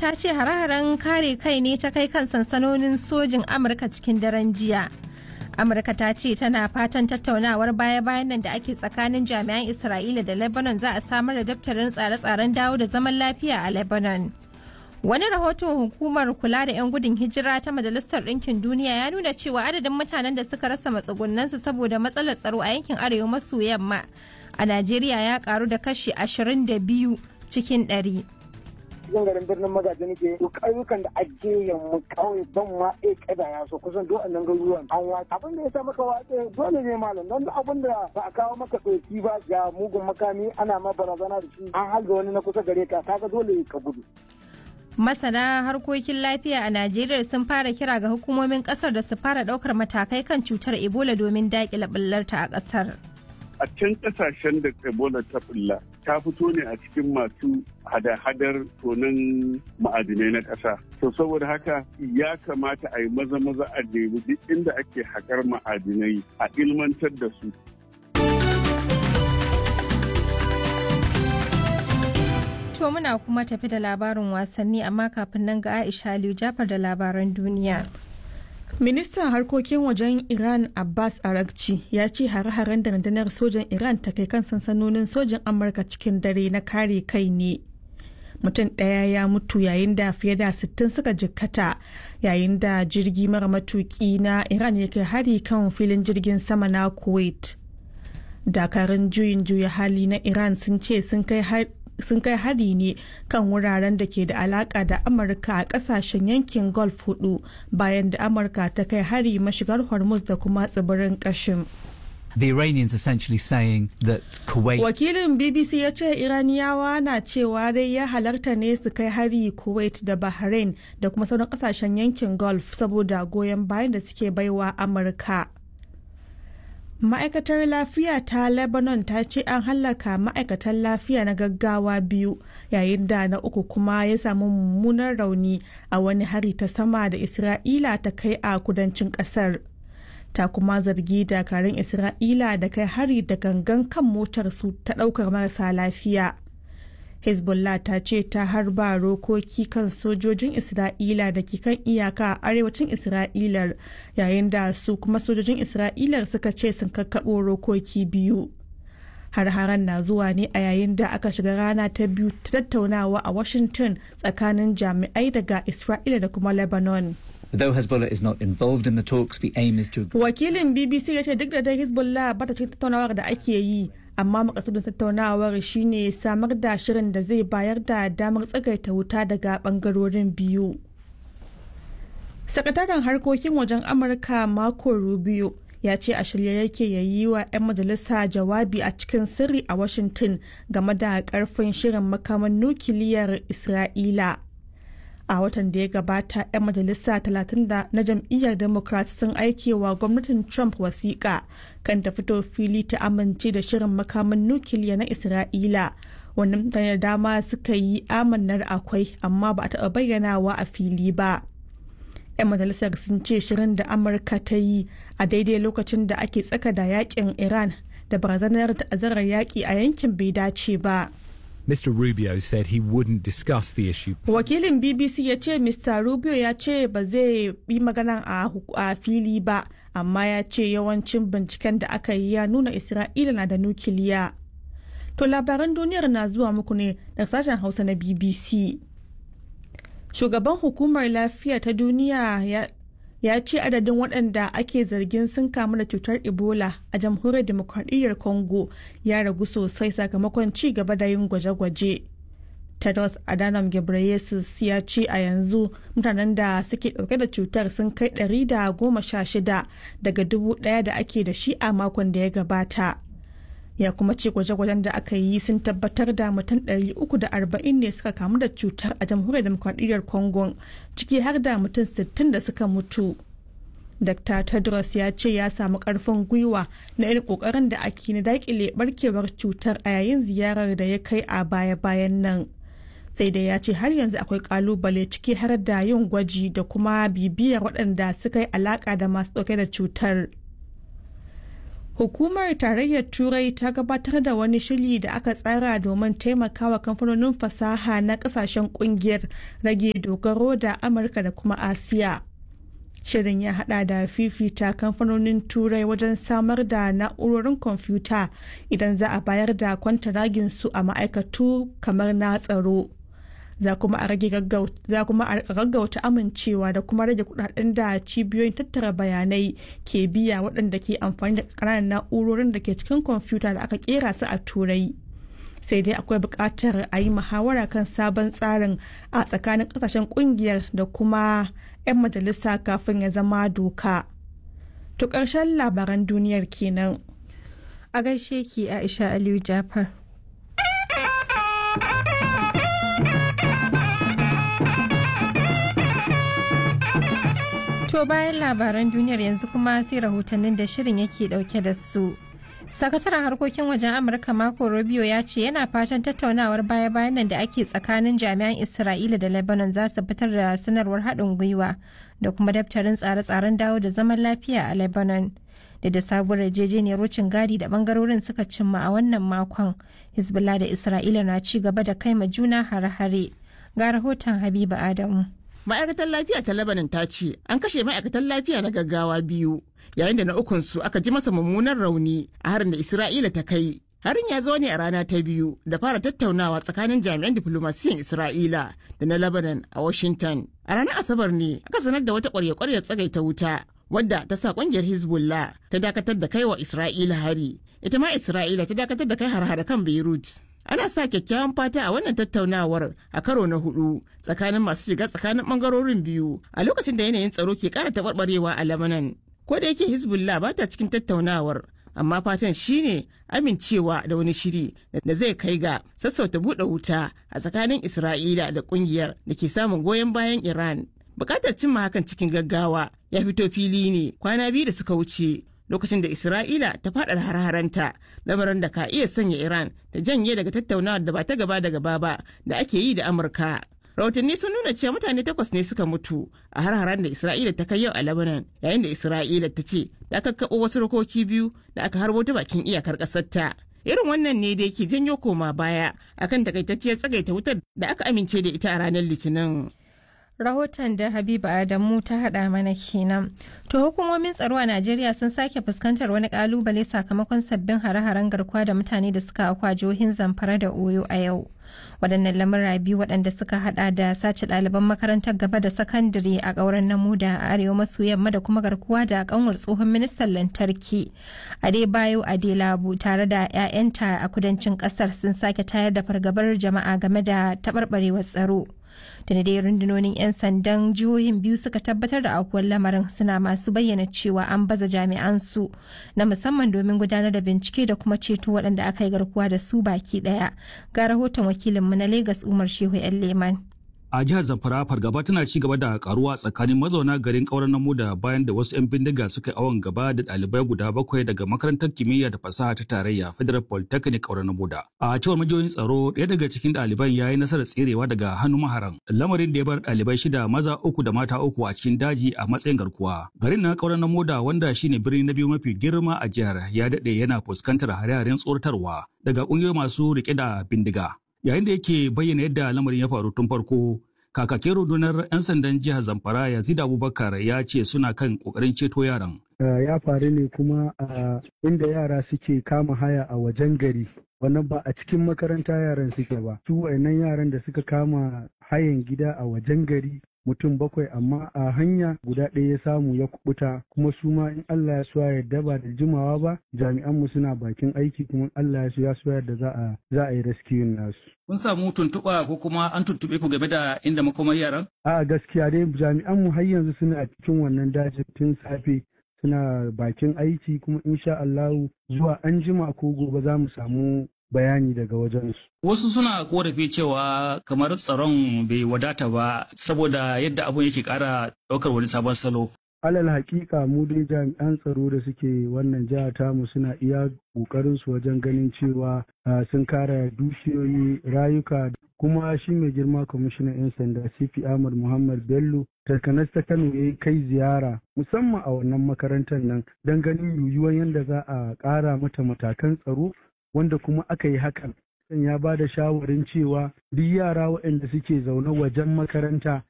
ta ce hare-haren kare kai ne ta kai kan sansanonin sojin Amurka cikin daren jiya. Amurka ta ce tana fatan tattaunawar baya-bayan nan da ake tsakanin jami'an Isra'ila da Lebanon za a samar da daftarin tsare-tsaren dawo da zaman lafiya a Lebanon. Wani rahoton hukumar kula da 'yan gudun hijira ta Majalisar Ɗinkin Duniya ya nuna cewa adadin mutanen da suka rasa matsugunansu saboda matsalar tsaro a yankin arewa maso yamma a Najeriya ya karu da kashi 22 cikin 100. cikin garin birnin magaji nake to ƙauyukan da ake yamma kawai ban ma e kada ya so kusan duk annan garuruwan an wa abin da ya sa maka watsa dole ne malam don abin da ba a kawo maka ɗauki ba ga mugun makami ana ma barazana da shi an halga wani na kusa gare ka kaga dole ka gudu Masana harkokin lafiya a Najeriya sun fara kira ga hukumomin kasar da su fara daukar matakai kan cutar Ebola domin daƙile ɓullarta a kasar. a can kasashen da ebola ta bulla ta fito ne a cikin masu hada-hadar tonin ma'adinai na ƙasa to saboda haka ya kamata a yi maza-maza a nemi duk inda ake haƙar ma'adinai a ilmantar da su To muna kuma tafi da labarin wasanni amma kafin nan ga Aisha Aliyu Jafar da labaran duniya. Ministan harkokin wajen Iran Abbas Arakci ya ce hare-haren da rundunar sojan Iran ta kai kan sansanonin sojan Amurka cikin dare na kare kai ne. Mutum ɗaya ya mutu yayin da fiye da 60 suka jikkata yayin da jirgi mara matuki na Iran ya kai hari kan filin jirgin sama na Kuwait. Dakarun juyin juya hali na Iran sun ce sun kai sun kai hari ne kan wuraren da ke da alaka da amurka a kasashen yankin gulf hudu bayan da amurka ta kai hari mashigar hormuz da kuma tsibirin kashim The Iranians essentially saying that Kuwait. Wakilin BBC ya ce Iraniyawa na cewa dai ya halarta ne su kai hari Kuwait da Bahrain da kuma sauran kasashen yankin Gulf saboda goyon bayan da suke baiwa Amurka. ma'aikatar lafiya ta lebanon ta ce an hallaka ma'aikatan lafiya na gaggawa biyu yayin da na uku kuma ya samu mummunan rauni a wani hari ta sama da isra'ila ta kai a kudancin kasar ta kuma zargi dakarun isra'ila da kai hari da gangan kan motar su ta daukar marasa lafiya hezbollah ta ce ta harba rokoki kan sojojin isra'ila da ke kan iyaka a arewacin isra'ilar yayin da su kuma sojojin isra'ilar suka ce sun kakkaɓo rokoki biyu har-haren na zuwa ne a yayin da aka shiga rana ta biyu ta tattaunawa a washington tsakanin jami'ai daga isra'ila da kuma lebanon Though Hezbollah is not involved in the talks, the aim is to. wakilin bbc ya ce duk da dai hezbollah ba ta cikin tattaunawar da ake yi amma makasudin tattaunawar shine samar da shirin da zai bayar da damar tsagaita wuta daga bangarorin biyu sakataren harkokin wajen amurka marco rubio ya ce a shirye yake ya yi wa 'yan majalisa jawabi a cikin sirri a washington game da karfin shirin makaman nukiliyar isra'ila a watan da ya gabata 'yan majalisa 30 na jam'iyyar democrat sun aike wa gwamnatin trump wasiƙa kan ta fito fili ta amince da shirin makaman nukiliya na isra'ila wani mutane da dama suka yi amannar akwai amma ba a taɓa bayyanawa a fili ba 'yan majalisar sun ce shirin da amurka ta yi a daidai lokacin da ake tsaka da yakin iran da barazanar ta'azzarar yaƙi a yankin bai dace ba. Mr. Rubio said he wouldn't discuss the issue. Wakilin BBC ya ce Mr. Rubio ya ce ba zai yi magana a fili ba, amma ya ce yawancin binciken da aka yi ya nuna Isra'ila na da nukiliya. To labaran duniyar na zuwa muku ne daga sashen Hausa na BBC. Shugaban hukumar lafiya ta duniya ya ya ce adadin waɗanda ake zargin sun kamu da cutar ebola a jamhuriyar demokradiyyar congo ya ragu sosai sakamakon ci gaba da yin gwaje-gwaje tedros adhanom ghebreyesus ya ce a yanzu mutanen da suke ɗauke da cutar sun kai 116 daga dubu ɗaya da ake da shi a makon da ya gabata ya kuma ce gwaje-gwajen da aka yi sun tabbatar da mutum 340 ne suka kamu da cutar a jamhuriyar demokradiyyar congo ciki har da mutum 60 da suka mutu dr tedros ya ce ya samu karfin gwiwa na irin kokarin da ake na dakile barkewar cutar a yayin ziyarar da ya kai a baya-bayan nan sai dai ya ce har yanzu akwai kalubale ciki har da yin gwaji da kuma bibiyar waɗanda suka yi alaka da masu ɗauke da cutar Hukumar Tarayyar Turai ta gabatar da wani shiri da aka tsara domin taimakawa kamfanonin fasaha na kasashen kungiyar rage dogaro da Amurka da kuma Asiya. Shirin ya hada da fifita kamfanonin Turai wajen samar da na'urorin kwamfuta idan za a bayar da kwantaragin su a ma'aikatu kamar na tsaro. za kuma a rage gaggauta amincewa da kuma rage kudaden da cibiyoyin tattara bayanai ke biya waɗanda ke amfani da ƙananan na'urorin da ke cikin kwamfuta da aka kera su a turai sai dai akwai buƙatar a yi muhawara kan sabon tsarin a tsakanin ƙasashen ƙungiyar da kuma 'yan majalisa kafin ya zama doka to ƙarshen labaran duniyar kenan a gaishe ki aisha aliyu jafar To bayan labaran duniyar yanzu kuma sai rahotannin da shirin yake dauke da su. Sakataren harkokin wajen Amurka Marco Rubio ya ce yana fatan tattaunawar baya-bayan nan da ake tsakanin jami'an Isra'ila da Lebanon za su fitar da sanarwar haɗin gwiwa da kuma daftarin tsare-tsaren dawo da zaman lafiya a Lebanon. Da da sabuwar yarjejeniyar wucin gadi da bangarorin suka cimma a wannan makon, Hezbollah da Isra'ila na ci gaba da kai ma juna hare-hare. Ga rahoton Habiba Adamu. ma'aikatar lafiya ta lebanon ta ce an kashe ma'aikatan lafiya na gaggawa biyu yayin da na ukunsu aka ji masa mummunan rauni a harin da isra'ila ta kai harin ya zo ne a rana ta biyu da fara tattaunawa tsakanin jami'an diflomasiyan isra'ila da na lebanon a washington a ranar asabar ne aka sanar da wata kwarya-kwarya tsagaita wuta wadda ta sa kungiyar hezbollah ta dakatar da kai wa isra'ila hari ita ma isra'ila ta dakatar da kai har kan beirut ana sa kyakkyawan fata a wannan tattaunawar a karo na hudu tsakanin masu shiga tsakanin bangarorin biyu a lokacin da yanayin tsaro ke kara taɓarɓarewa a lamanan ko da yake hezbollah ba ta cikin tattaunawar amma fatan shine amincewa da wani shiri da zai kai ga sassauta buɗe wuta a tsakanin isra'ila da ƙungiyar da ke samun goyon bayan iran bukatar cimma hakan cikin gaggawa ya fito fili ne kwana biyu da suka wuce lokacin da Isra'ila ta faɗa har-haranta lamarin da ka iya sanya Iran ta janye daga tattaunawar da ba ta gaba da gaba ba da ake yi da Amurka. Rahotanni sun nuna cewa mutane takwas ne suka mutu a har-haren da Isra'ila ta kai yau a Lebanon yayin da Isra'ila ta ce ta kakkaɓo wasu rokoki biyu da aka harbo ta bakin iyakar ƙasar ta. Irin wannan ne da yake janyo koma baya akan takaitacciyar tsagaita wutar da aka amince da ita a ranar Litinin. rahoton da habiba adamu ta hada mana kenan to hukumomin tsaro a najeriya sun sake fuskantar wani kalubale sakamakon sabbin hare-haren garkuwa da mutane da suka akwa jihohin zamfara da oyo a yau waɗannan lamura biyu waɗanda suka hada da sace ɗaliban makarantar gaba da sakandare a ƙauren namuda a arewa maso yamma da kuma garkuwa da kanwar tsohon ministan lantarki adebayo adelabu tare da 'ya'yanta a kudancin ƙasar sun sake tayar da fargabar jama'a game da taɓarɓarewar tsaro da dai rundunonin 'yan sandan jihohin biyu suka tabbatar da aukuwar lamarin suna masu bayyana cewa an baza jami'an su na musamman domin gudanar da bincike da kuma ceto waɗanda aka yi garkuwa da su baki ɗaya ga rahoton wakilinmu na Legas Umar Shehu 'yan Leman. a jihar zamfara fargaba tana ci gaba da karuwa tsakanin mazauna garin kauran namu da bayan da wasu 'yan bindiga suka yi awon gaba da ɗalibai guda bakwai daga makarantar kimiyya da fasaha ta tarayya federal polytechnic kauran namu da a cewar majiyoyin tsaro ɗaya daga cikin ɗaliban ya yi nasarar tserewa daga hannun maharan lamarin da ya bar ɗalibai shida maza uku da mata uku a cikin daji a matsayin garkuwa garin na kauran namu da wanda shine birni na biyu mafi girma a jihar ya daɗe yana fuskantar hare-haren tsoratarwa daga ƙungiyoyi masu riƙe da bindiga yayin da yake bayyana yadda lamarin ya faru tun farko kakakin rundunar 'yan sandan jihar zamfara yazid abubakar ya ce suna kan kokarin ceto yaran ya faru ne kuma a inda yara suke kama haya a wajen gari wannan ba a cikin makaranta yaran suke ba su wayannan yaran da suka kama hayan gida a wajen gari mutum bakwai amma a hanya guda ɗaya ya samu ya kubuta kuma su ma in Allah ya so ya yarda ba da jimawa ba jami'an mu suna bakin aiki kuma Allah ya so ya so yarda za a za a yi rescue nasu kun samu tuntuɓa ko kuma an tuntuɓe ku game da inda makomar yaran a gaskiya dai jami'an mu har yanzu suna cikin wannan dajin tun safe suna bakin aiki kuma insha Allahu zuwa an jima ko gobe za mu samu bayani daga wajensu. Wasu suna korafi cewa kamar tsaron bai wadata ba saboda yadda abun yake ƙara ɗaukar wani sabon salo. alal hakika mu dai jami'an tsaro da suke wannan jiha tamu suna iya kokarin su wajen ganin cewa sun kare dukiyoyi rayuka kuma shi mai girma kwamishinan 'yan sanda cp ahmad muhammad bello takanas ta kano ya kai ziyara musamman a wannan makarantar nan don ganin yiwuwar yadda za a ƙara mata matakan tsaro wanda kuma aka yi hakan ya ba da shawarin cewa duk yara waɗanda suke zaune wajen makaranta